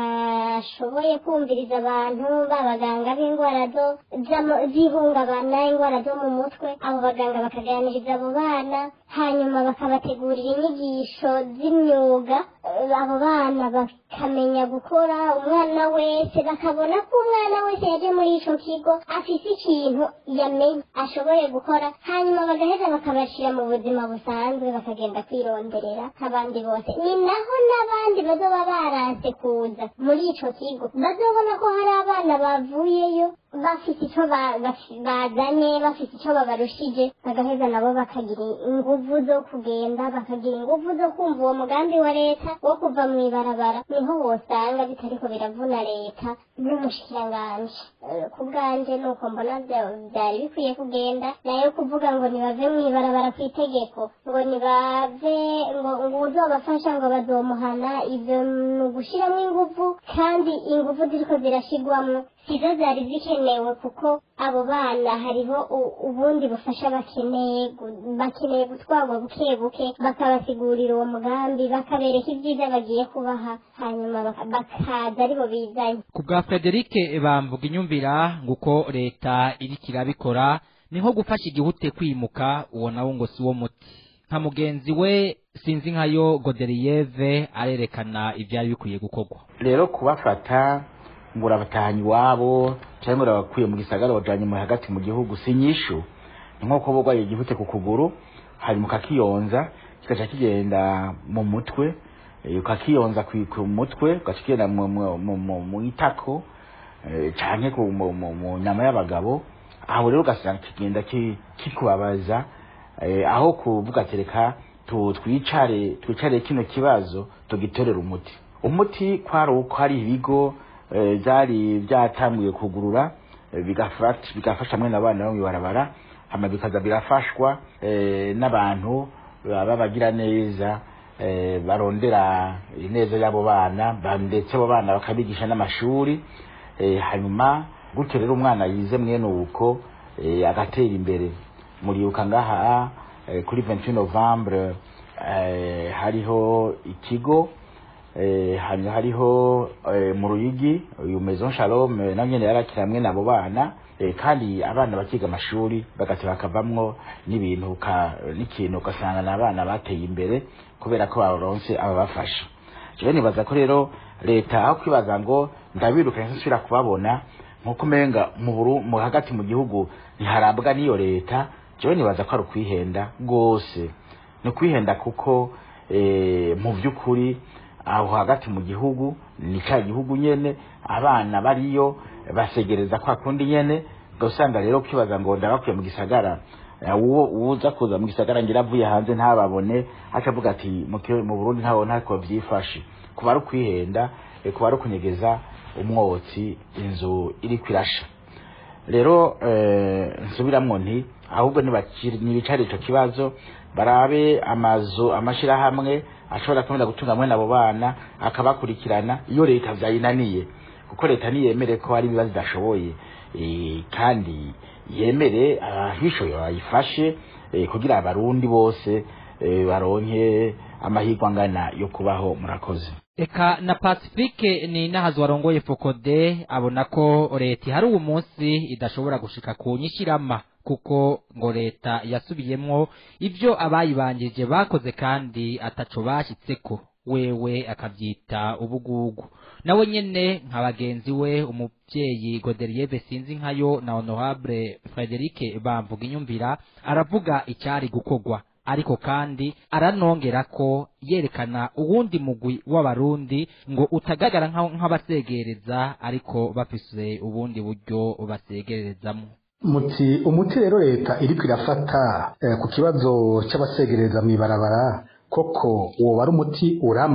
bashoboye kumviriza abantu b'abaganga b'indwara zo z'amo- z'ihungabana indwara zo mu mutwe abo baganga bakaganiriza abo bana hanyuma bakabategurira inyigisho z'imyuga eh, abo bana bakamenya gukora umwana wese bakabona ko umwana wese yaje muri ico kigo afise ikintu yamenye ashoboye gukora hanyuma bagaheza bakabashira mu buzima busanzwe bakagenda kwironderera nk'abandi bose ni naho n'abandi bazoba baranse kuza muri ico kigo bazobona ko hari abana bavuyeyo bafite ico ba- baf- bazanye bafite ico babarushije bagaheza nabo bakagira inguvu zo kugenda bakagira inguvu zo kumva uwo mugambi wa leta wo kuva mw'ibarabara niho wosanga bitariko biravuna leta n'umushikiranganji Eh, ku bwanje nuko mbona vya- vyari bikwiye kugenda nayo kuvuga ngo nibave mw'ibarabara ku itegeko ngo nibave ngo ngo uzobafasha ngo bazomuhana ivyo ni ugushiramwo inguvu kandi inguvu ziriko zirashigwamwo sizo zari zikenewe kuko abo bana hariho u- ubundi bufasha bakeneye gu- bakeneye gutwarwa buke buke bakabasigurira uwo mugambi bakabereka ibyiza bagiye kubaha hanyuma baka- bakaza aribo bizanye ku bwa frederic bamvuga inyumvira ngo uko leta iriko irabikora ni nko gufasha igihute kwimuka uwo nawo ngo si wo muti nka mugenzi we sinzi nkayo goderiyeve arerekana ivyari bikwiye gukorwa rero kubafata ngo urabatahanye iwabo cyangwa urabakuye mu gisagara wajanye mu hagati mu gihugu si nyishu ni nko kuba urwaye igihute ku kuguru hanyuma ukakiyonza kigaca kigenda mu mutwe eh, ukakiyonza ku ku mutwe ugaca kigenda mu- mu- mu- mu- mu itako eh, canke ku- mu- mu mu nyama y'abagabo aho rero ugasanga kigenda ki- kikubabaza eh, aho kuvuga ati reka tu- twicare twicare kino kibazo tugitorere umuti umuti kwari uko hari ibigo eh, byari byatanguye kugurura eh, bigafata bigafasha mwene abana bo mwibarabara hama bikaza birafashwa eh, n'abantu babagira neza eh, barondera ineza y'abo bana ba- ndetse abo bana bakabigisha n'amashuri eh, hanyuma gutyo rero umwana yize mwene uko eh, agatera imbere muribuka ngaha eh, kuri 28 novembre eh, hariho ikigo eh, hanyuma hariho eh, mu ruyigi uyu maison shalom eh, nawe nyene yarakira hamwe n'abo bana eh, kandi abana bakiga amashuri bagati bakavamwo n'ibintu ka- n'ikintu ugasanga ni abana bateye imbere kubera ko baronse ababafasha jewe nibaza ko rero leta aho kwibaza ngo ndabirukanye nsubira kubabona nkuko umenga mu buru mu hagati mu gihugu ntiharabwa n'iyo leta jewe nibaza ko ari ukwihenda rwose ni ukwihenda kuko eh, mu by'ukuri aho hagati mu gihugu ni cya gihugu nyene abana bariyo basegereza kwa kundi nyene ugasanga rero ukibaza ngo ndabakuye mu gisagara eh, uwo uza kuza mu gisagara ngira avuye hanze ntababone aca avuga ati mu ki- mu Burundi ntaho ntako byifashe kuba ari ukwihenda eh, kuba ari ukunyegeza umwotsi inzu iri kwirasha rero eh, nsubiramwo nti ahubwo nibakiri- nibicare ico kibazo barabe amazu amashirahamwe ashobora kwemera gutunga mwene abo bana akabakurikirana iyo leta vyayinaniye kuko leta niyemere ko hari ibibazo idashoboye eh, kandi yemere ahishoye bayifashe eh, kugira abarundi bose eh, baronke amahirwe angana yo kubaho murakoze eka na pacifique ni nahazi warongoye fokode abona ko leta ihari uwo munsi idashobora gushika ku nyishirama kuko ngo leta yasubiyemwo ivyo abayibanjije bakoze kandi ataco bashyitseko wewe akavyita ubugugu nawe nyene nka bagenzi we umuvyeyi goderieve sinzi nkayo na honorable frederic bamvuga inyumvira aravuga icyari gukorwa ariko kandi aranongera ko yerekana uwundi mugwi w'abarundi ngo utagaragara nka- nk'abasegereza ariko bafise ubundi buryo basegerezamo muti umuti rero leta iriko irafata eh, ku kibazo c'abasegereza mw'ibarabara koko woba ari umuti urama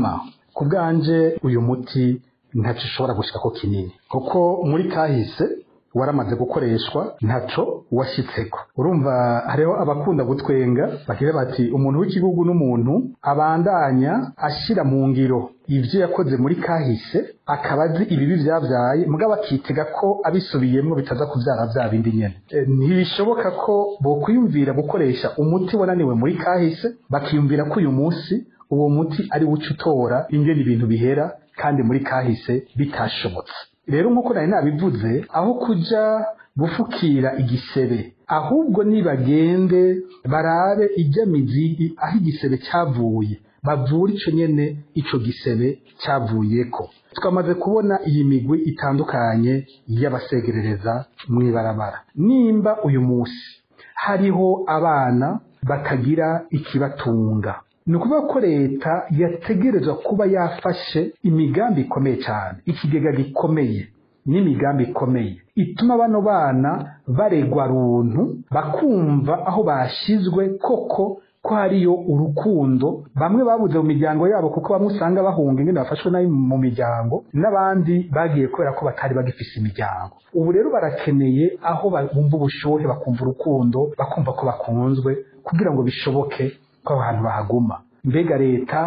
ku bwanje uyu muti ntacyo ushobora gushika ko kinini kuko muri kahise waramaze gukoreshwa ntaco washyitseko urumva hariho abakunda gutwenga bagira bati umuntu w'igihugu n'umuntu abandanya ashyira mu ngiro ibyo yakoze muri kahise akaba azi ibibi byabyaye mugabo akitega ko abisubiyemo bitaza kubyara bya bindi nyene E, ntibishoboka ko bokwiyumvira gukoresha umuti wananiwe muri kahise bakiyumvira ko uyu munsi uwo muti ari wo uca utora ingene ibintu bihera kandi muri kahise bitashobotse rero nk'uko nari nabivuze aho kuja gufukira igisebe ahubwo nibagende barabe ijya mizi aho igisebe cyavuye bavura ico nyene ico gisebe cyavuyeko twamaze kubona iyi migwi itandukanye y'abasegerereza mw'ibarabara nimba uyu munsi hariho abana batagira ikibatunga ni ukuvuga ko leta yategerezwa kuba yafashe imigambi ikomeye cyane ikigega gikomeye n'imigambi ikomeye ituma bano bana baregwa runtu bakumva aho bashyizwe koko ko hariyo urukundo bamwe babuze mu miryango yabo kuko bamwe usanga bahunga ingene bafashwe nabi mu miryango n'abandi bagiye kubera ko batari bagifise imiryango ubu rero barakeneye aho bumva ubushuhe bakumva urukundo bakumva ko bakunzwe kugira ngo bishoboke ko aho hantu bahaguma mbega leta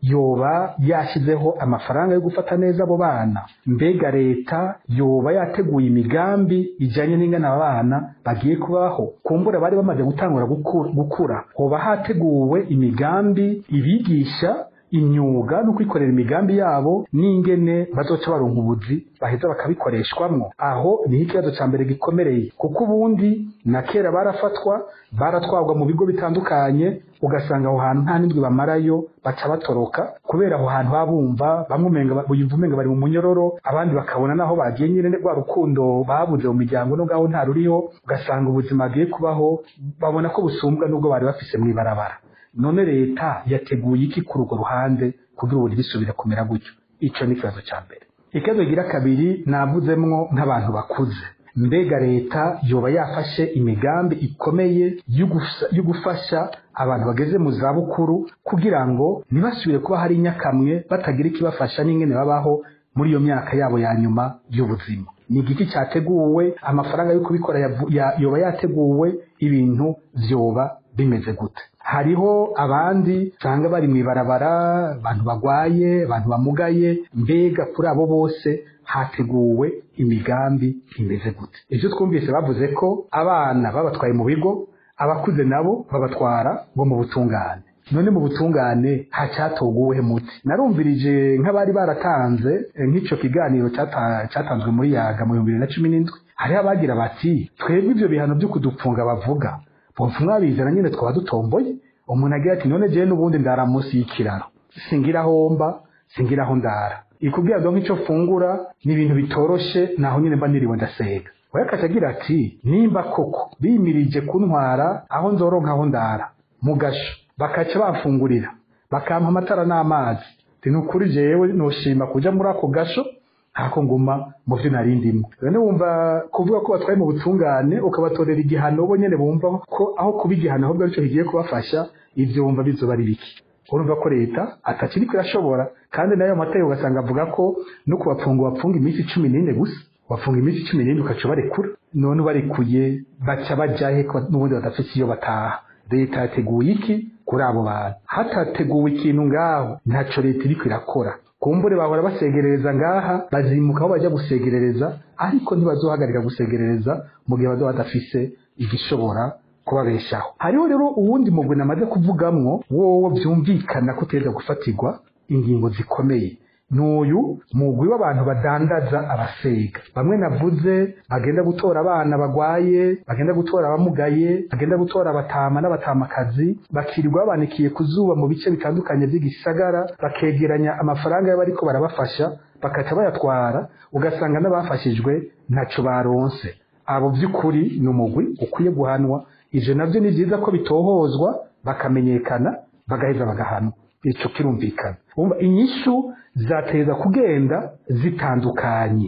yoba yashyizeho amafaranga yo gufata neza abo bana mbega leta yoba yateguye imigambi ijyanye n'ingana aba bana bagiye kubaho kumbura bari bamaze gutangura guku- gukura hoba hateguwe imigambi ibigisha imyuga no kwikorera imigambi yabo n'ingene bazoca baronka ubuzi baheza bakabikoreshwamwo aho niho ikibazo cya mbere gikomereye kuko ubundi na kera barafatwa baratwarwa mu bigo bitandukanye ugasanga aho hantu nta n'indwi bamarayo baca batoroka kubera aho hantu baba bumva bamwe umenga buyumva umenga bari mu munyororo abandi bakabona naho bagiye nyine rwa rukundo babuze mu miryango no ngaho nta ruriho ugasanga ubuzima bwiye kubaho babona ko busumbwa n'ubwo bari bafise mu ibarabara none leta yateguye iki kuri urwo ruhande kugira ubu ntibisubire kumera gutyo icyo ni ikibazo cya mbere ikibazo gira kabiri navuzemwo nk'abantu bakuze mbega leta yoba yafashe imigambi ikomeye yo gusa- yo gufasha abantu bageze mu zabukuru kugira ngo ntibasubire kuba hari inyakamwe batagira ikibafasha n'ingene babaho muri iyo myaka yabo ya nyuma y'ubuzima ni igiki cyateguwe amafaranga yo kubikora yavu- ya- yoba yateguwe ibintu vyoba bimeze gute hariho abandi usanga bari mu ibarabara abantu bagwaye abantu bamugaye mbega kuri abo bose hateguwe imigambi imeze gute ibyo twumvise bavuze ko abana babatwaye mu bigo abakuze nabo babatwara ngo mu butungane none mu butungane hacyatoguwe muti narumvirije nk'abari baratanze eh, nk'ico kiganiro cyata- cyatanzwe muri yaga mu bihumbi bibiri na cumi n'indwi hariho abagira bati twebwe ivyo bihano byo kudupfunga bavuga bopfa mwabizana nyine twaba dutomboye umuntu agira ati none jewe n'ubundi ndara munsi y'ikiraro singira aho mba singira aho ndara ikubwira ngo nk'icyo fungura ni ibintu bitoroshe naho nyine mba niriwe ndasega we akaca agira ati nimba koko bimirije kuntwara aho nzoronka aho ndara mu gasho bakaca bamfungurira bakampa amatara n'amazi ati ni ukuri jewe noshima kuja muri ako gasho ntako nguma mu byo nari ndimo none wumva kuvuga ko batwaye mu butungane ukabatorera igihano bo nyene bumva ko aho kuba igihano ahubwo aricyo kigiye kubafasha ivyo wumva bizoba ari biki urumva ko leta atakiri irashobora kandi nayo mategeko ugasanga avuga ko no kubapfunga bapfunga iminsi cumi n'ine gusa bafunga iminsi cumi n'ine ukaca barekura none ubarekuye baca bajahe ko n'ubundi badafite iyo bataha leta yateguye iki kuri abo bantu hatateguwe ikintu ngaho ntaco leta iriko irakora kumbure bahora basegerereza ngaha bazimuka aho bajya gusegerereza ariko ntibazohagarika gusegerereza mu gihe bazoba badafise igishobora kubabeshaho hariho rero uwundi mugwi namaze kuvugamwo wowo byumvikana ko utegerezwa gufatirwa ingingo zikomeye n'uyu mugwi w'abantu badandaza abasega bamwe navuze bagenda gutora abana bagwaye bagenda gutora abamugaye bagenda gutora abatama n'abatamakazi bakirirwa babanikiye ku zuba mu bice bitandukanye by'igisagara bakegeranya amafaranga y'abariko barabafasha bakaca bayatwara ugasanga n'abafashijwe ntaco baronse abo by'ukuri ni umugwi ukwiye guhanwa ivyo navyo ni vyiza ko bitohozwa bakamenyekana bagaheza bagahanwa ico kirumvikana umva inyishu zateza kugenda zitandukanye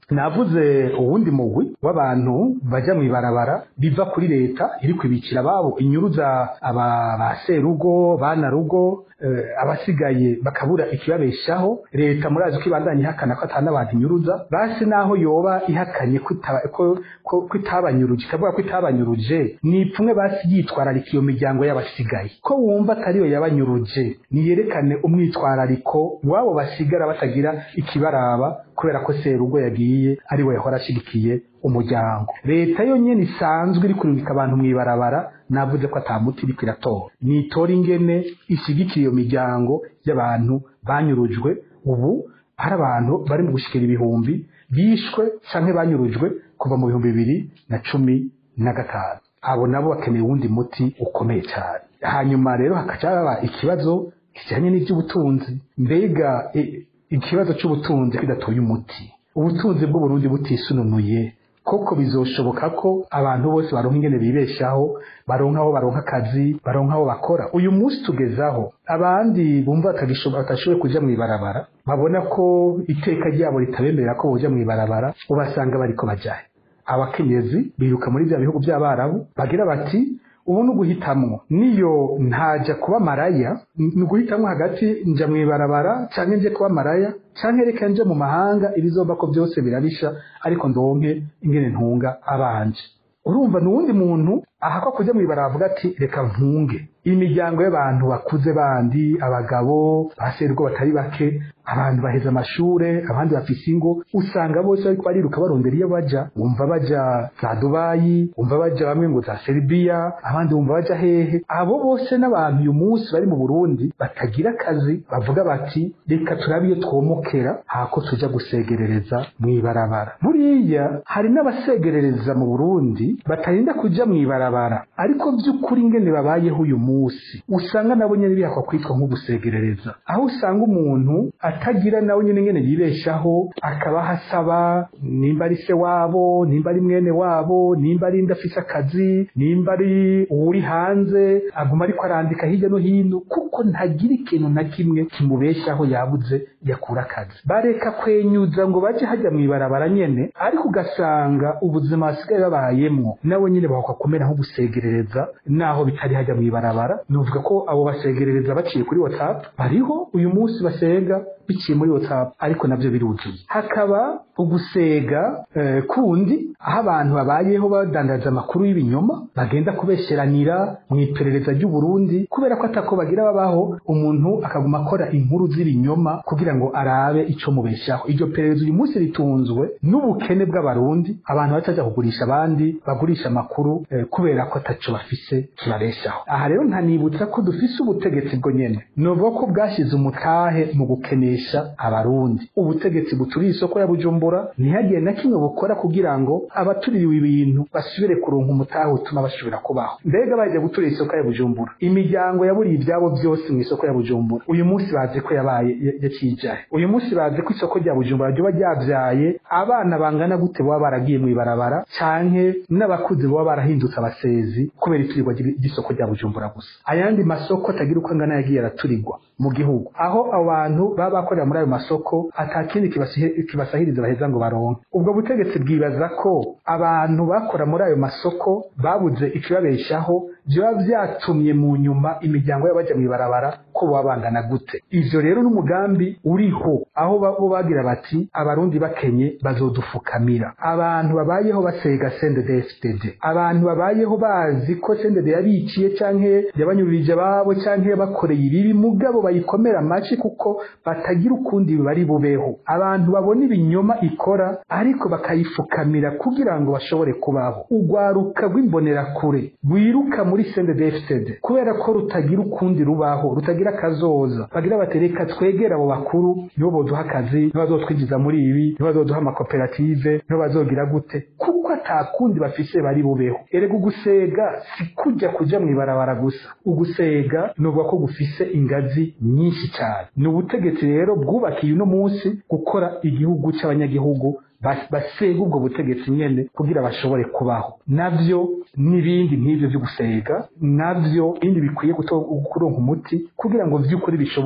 navuze uwundi mugwi w'abantu baja mw'ibarabara biva kuri leta iri kwibikira ababo inyuruza aba ba serugo bana rugo eh, abasigaye bakabura ikibabeshaho leta murazi ko ibandanya ihakana ko atana abantu inyuruza basi naho yoba ihakanye ko ita- ko- ko- ko itabanyuruje ikavuga ko itabanyuruje ni ipfumwe basi yitwararika iyo miryango y'abasigaye ko wumva atariyo yabanyuruje niyerekane umwitwarariko wabo basigara batagira ikibaraba kubera ko serugo yagiye ari we yahora ashigikiye umuryango leta yo nyene isanzwe iri kurungika abantu mw'ibarabara navuze ko ata muti iriko iratora nitora ingene ishigikira iyo miryango y'abantu banyurujwe ubu hari abantu bari mu gushikira ibihumbi bishwe canke banyurujwe kuva mu bihumbi bibiri na cumi na gatanu abo nabo bakeneye uwundi muti ukomeye cyane hanyuma rero hakaca haba ikibazo kijanye n'ivy'ubutunzi mbega i- ikibazo c'ubutunzi kidatoye umuti ubutunzi bw'uburundi butisununuye koko bizoshoboka ko abantu bose baronka ingene bibeshaho baronka aho baronka akazi baronka aho bakora uyu munsi tugezaho abandi bumva batagishoboye batashoboye kuja mw'ibarabara babona ko iteka ryabo ritabemerera ko boja mw'ibarabara ubasanga bariko bajahe abakenyezi biruka muri bya bihugu by'abarabu bagira bati ubu ni uguhitamwo niyo ntaja kuba maraya ni uguhitamwo hagati nja mw'ibarabara canke nje kuba maraya canke reka nje mu mahanga ibizova ko byose birarisha ariko ndonke ingene ntunga abanje urumva ni uwundi muntu ahakwa kuja mw'ibarabara avuga ati reka mpunge imiryango y'abantu bakuze bandi abagabo baserwa batari bake abantu baheze amashure abandi bafise ingo usanga bose bariko bariruka barondera iyo baja wumva baja za dubayi wumva baja bamwe ngo za serbia abandi wumva baja hehe abo bose n'abantu uyu munsi bari mu burundi batagira akazi bavuga bati reka turabe iyo twomokera hako tuja gusegerereza mw'ibarabara buriya hari n'abasegerereza mu burundi batarinda kuja mw'ibarabara ariko by'ukuri ingene babayeho uyu munsi usanga nabo nyene bihakwa kwitwa nko gusegerereza aho usanga umuntu atagira nawe nyene ingene yibeshaho akaba hasaba nimba ari se wabo nimba ari mwene wabo nimba ari indi afise akazi nimba ari uwuri hanze aguma ariko arandika hirya no hino kuko ntagira ikintu na kimwe kimubeshaho yabuze yakura akazi bareka kwenyuza ngo baje hajya mw'ibarabara nyene ariko ugasanga ubuzima basigaye babayemwo nabo nyene bahakwa kumera nko gusegerereza naho bitari hajya mw'ibarabara nuvuga ko abo basegerereza baciye kuri whatsapp bariho uyu munsi basega biciye muri whatsapp ariko navyo biruzuye hakaba ugusega eh, kundi aho abantu babayeho badandaza amakuru y'ibinyoma bagenda kubesheranira mu iperereza ry'uburundi kubera ko atako bagira babaho umuntu akaguma akora inkuru z'ibinyoma kugira ngo arabe ico mubeshaho iryo perereza uyu munsi ritunzwe n'ubukene bw'abarundi abantu bataja kugurisha abandi bagurisha amakuru eh, kubera ko ataco bafise kibabeshaho aha rero ntanibutsa ko dufise ubutegetsi bwo nyene novuga ko bwashize umutahe mu gukenesha abarundi ubutegetsi buturiye isoko ya bujumbura ntihagire na kimwe bukora kugira ngo abaturiwe ibintu basubire kuronka umutahe utuma bashobora kubaho mbega baje guturira isoko ya bujumbura imiryango yaburiye ibyabo byose mu isoko ya bujumbura uyu munsi bazi ko yabaye ya- yacijaye uyu munsi bazi ko isoko rya bujumbura ryoba ryabyaye abana bangana gute baba baragiye mu ibarabara canke n'abakuze baba barahindutse abasezi kubera iturirwa ry'i- ry'isoko rya bujumbura gusa ayandi masoko atagira uko angana yagiye araturirwa mu gihugu aho abantu baba bakorera muri ayo masoko atakindi kibasihe- kibasahiriza baheza ngo baronke ubwo butegetsi bwibaza ko abantu bakora muri ayo masoko babuze ikibabeshaho vyoba vyatumye mu nyuma imiryango y'abaja mw'ibarabara ko boba bangana gute ivyo rero n'umugambi uriho aho ba- bo bagira bati abarundi bakenye bazodufukamira abantu babayeho basega CNDD-FDD abantu babayeho bazi ko CNDD yabiciye canke yabanyuririje ababo canke yabakoreye ibibi mugabo bayikomera amaci kuko batagira ukundi bari bubeho abantu babona ibinyoma ikora ariko bakayifukamira kugira ngo bashobore kubaho urwaruka rw'imbonerakure rwiruka muri CNDD-FDD kubera ko rutagira ukundi rubaho rutagira akazoza bagira bati reka twegere abo bakuru nibo boduha akazi nibo bazotwinjiza muri ibi nibo bazoduha amakoperative nibo bazogira gute kuko atakundi bafise bari bubeho erega ugusega si kujya kuja mw'ibarabara gusa ugusega nuvuga ko gufise ingazi nyinshi cyane ni ubutegetsi rero bwubakiye uno munsi gukora igihugu c'abanyagihugu bas- basega ubwo butegetsi nyene kugira bashobore kubaho navyo n'ibindi nk'ivyo vyo gusega navyo ibindi bikwiye guto- kuronka umuti kugira ngo vy'ukuri bishoboke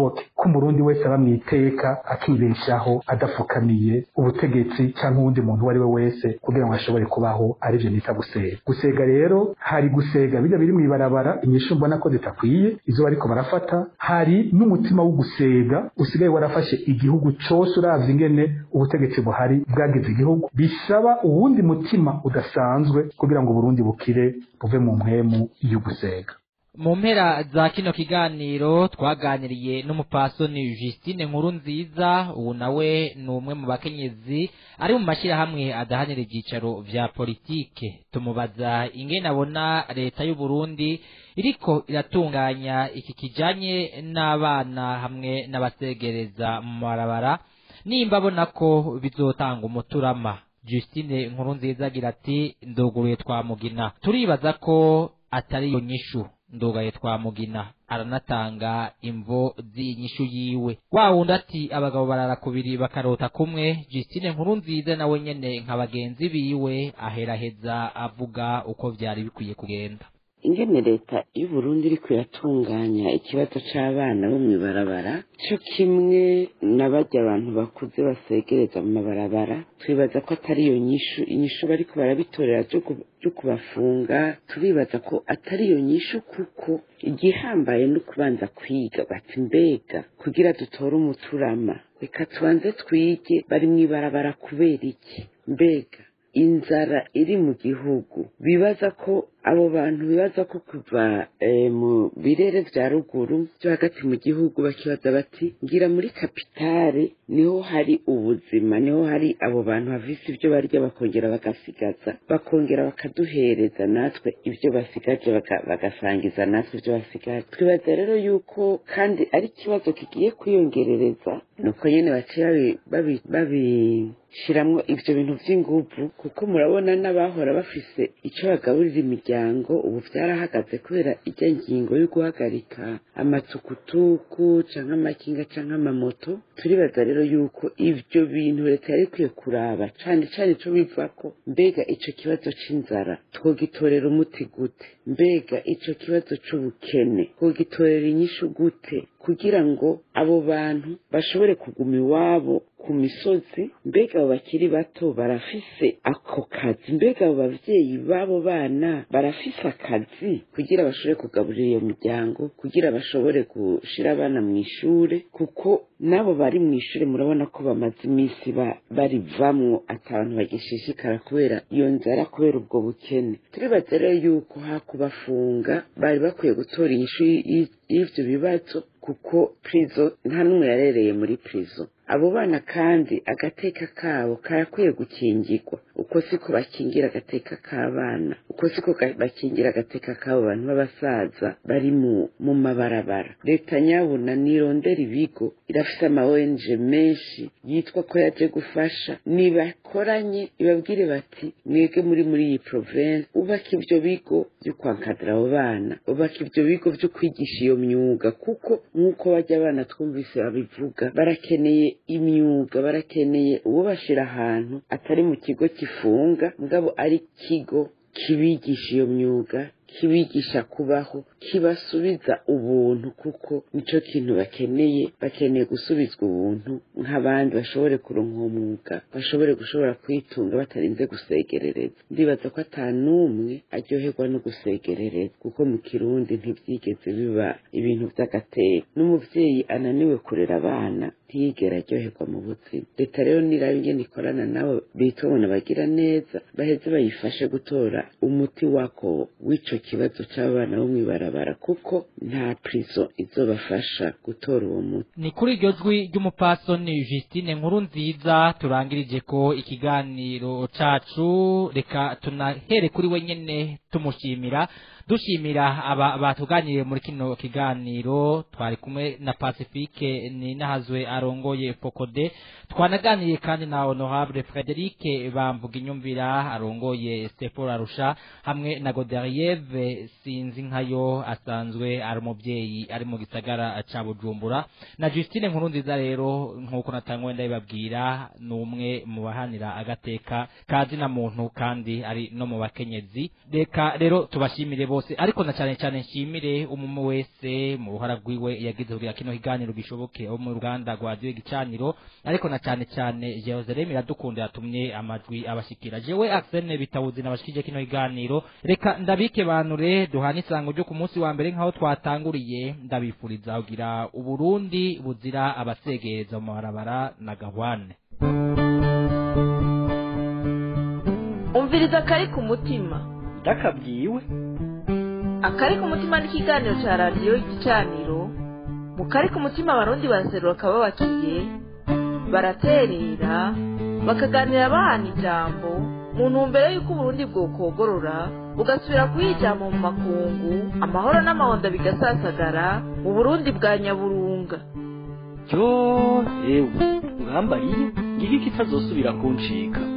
ko umurundi wese aba mu iteka akibeshaho adapfukamiye ubutegetsi cyangwa uwundi muntu uwo ari we wese kugira ngo ashobore kubaho arivyo nita gusega gusega rero hari gusega bijya biri mw'ibarabara inyishu mbona ko zitakwiye izo bariko barafata hari n'umutima wo gusega usigaye warafashe igihugu cose uravye ingene ubutegetsi buhari bwagize igihugu bisaba uwundi mutima udasanzwe kugira ngo Burundi bukire buve mu mpwemu yo gusega mu mpera za kino kiganiro twaganiriye n'umupasoni Justine nkuru nziza ubu nawe ni umwe mu bakenyezi ari mu mashyirahamwe adahanira ibyicaro vya politike tumubaza ingene abona leta y'u Burundi iriko iratunganya iki kijanye n'abana hamwe n'abasegereza mu marabara nimba abona ko bizotanga umuturama Justine nkuru nziza agira ati ndoguruye twamugina turibaza ko atari iyo nyishu ndugaye twamugina aranatanga imvo z'inyishu yiwe wa wundi ati abagabo barara kubiri bakarota kumwe Justine nkuru nziza nawe nyene nka bagenzi biwe aheraheza avuga uko vyari bikwiye kugenda ingene leta y'u Burundi iriko iratunganya ikibazo c'abana bo mw'ibarabara co kimwe na barya abantu bakuze basegereza mu mabarabara twibaza ko atari iyo nyishu inyishu bariko barabitorera vyo kubafunga turibaza ko atari iyo nyishu kuko igihambaye no kubanza kwiga bati mbega kugira dutore umuturama reka tubanze twige bari mw'ibarabara kubera iki mbega inzara iri mu gihugu bibaza ko abo bantu bibaza ko kuva mu birere vya ruguru vyo hagati mu gihugu bakibaza bati ngira muri kapitale niho hari ubuzima niho hari abo bantu bafise ivyo barya bakongera bagasigaza bakongera bakaduhereza natwe ivyo basigaje bagasangiza natwe ivyo basigaje twibaza rero yuko kandi ari ikibazo kigiye kwiyongerereza nuko nyene baciye babishiramwo ivyo bintu vy'inguvu kuko murabona n'abahora bafise ico bagaburira imiryango ubu vyarahagaze kubera ijya ngingo yo guhagarika amatukutuku canke amakinga canke amamoto turibaza rero yuko ivyo bintu leta yari ikwiye kuraba cane cane ico bivako mbega ico kibazo c'inzara twogitorera umuti gute mbega ico kibazo c'ubukene twogitorera inyishu gute kugira ngo abo bantu bashobore kuguma iwabo ku misozi mbega abo bakiri bato barafise ako kazi mbega abo bavyeyi b'abo bana barafise akazi kugira bashobore kugaburira iyo miryango kugira bashobore gushira abana mu ishure kuko n'abo bari mu ishure murabona ko bamaze iminsi barivamwo ata abantu bagishishikara kubera iyo nzara kubera ubwo bukene turibaza rero yuko hakubafunga bari bakwiye gutora inyishu y'ivyo bibazo kuko prizo nta n'umwe yarereye muri prizo abo bana kandi agateka kabo karakwiye gukingirwa uko siko bakingira agateka k'abana uko siko bakingira agateka k'abo bantu b'abasaza bari mu mu mabarabara leta nyabuna nirondera ibigo irafise ama ONG menshi yitwa ko yaje gufasha nibakoranye ibabwire bati mwebwe muri muri iyi province ubaka ivyo bigo vyo kwankadira abo bana ubaka ivyo bigo vyo kwigisha iyo myuga kuko nk'uko bajya abana twumvise babivuga barakeneye imyuga barakeneye uwo bashira ahantu atari mu kigo kifunga mugabo ari ikigo kibigisha iyo myuga kibigisha kubaho kibasubiza ubuntu kuko nico kintu bakeneye bakeneye gusubizwa ubuntu nk'abandi bashobore kuronka uwo mwuga bashobore gushobora kwitunga batarinze gusegerereza ndibaza ko ata n'umwe aryoherwa no gusegerereza kuko mu kirundi ntivyigeze biba ibintu vy'agateka n'umuvyeyi ananiwe kurera abana ntiyigera aryoherwa mu buzima leta rero niraba ingene ikorana nabo bitobona bagira neza baheze bayifashe gutora umuti wako w'ico kibazo c'abana bo mw'ibarabara kuko nta prizo izobafasha gutora uwo muti ni kuri iryo jwi ry'umupasoni Justine nkuru nziza turangirije ko ikiganiro cacu reka tunahere kuri we nyene tumushimira dushimira aba batuganiriye muri kino kiganiro twari kumwe na Pacifique ni nahazwe arongoye Fokode twanaganiriye kandi na Honorable Frederic bamvuga inyumvira arongoye Sephora Rusha hamwe na Goderieve sinzi nkayo asanzwe ari umubyeyi ari mu gisagara ca Bujumbura na Justine nkuru nziza rero nkuko natangwe ndabibabwira ni umwe mu bahanira agateka kazi na muntu kandi ari no mu bakenyezi reka rero tubashimire bose ariko na cyane cyane nshimire umumwe wese mu ruhara rwiwe yagize kugira kino kiganiro gishoboke wo mu ruganda rwa radiyo igicaniro ariko na cyane cyane Jerusalem iradukunda yatumye amajwi abashikira jewe Arsene bitawuzi nabashikije kino kiganiro reka ndabike banure duhana isango ryo ku munsi wa mbere nkaho twatanguriye ndabifuriza kugira uburundi buzira abasegereza mu mabarabara na gahwane umviriza akari ku mutima ndakabwiwe akari ku mutima n'ikiganiro cya radiyo igicaniro mu kari ku mutima abarundi baraserura akababakiye baraterera bakaganira bahana ijambo mu ntumbero y'uko uburundi bwokogorora bugasubira kuyijyamo mu makungu amahoro n'amahonda bigasasagara mu burundi bwa nyaburunga ryo ewe urambariye ngiki kitazosubira kuncika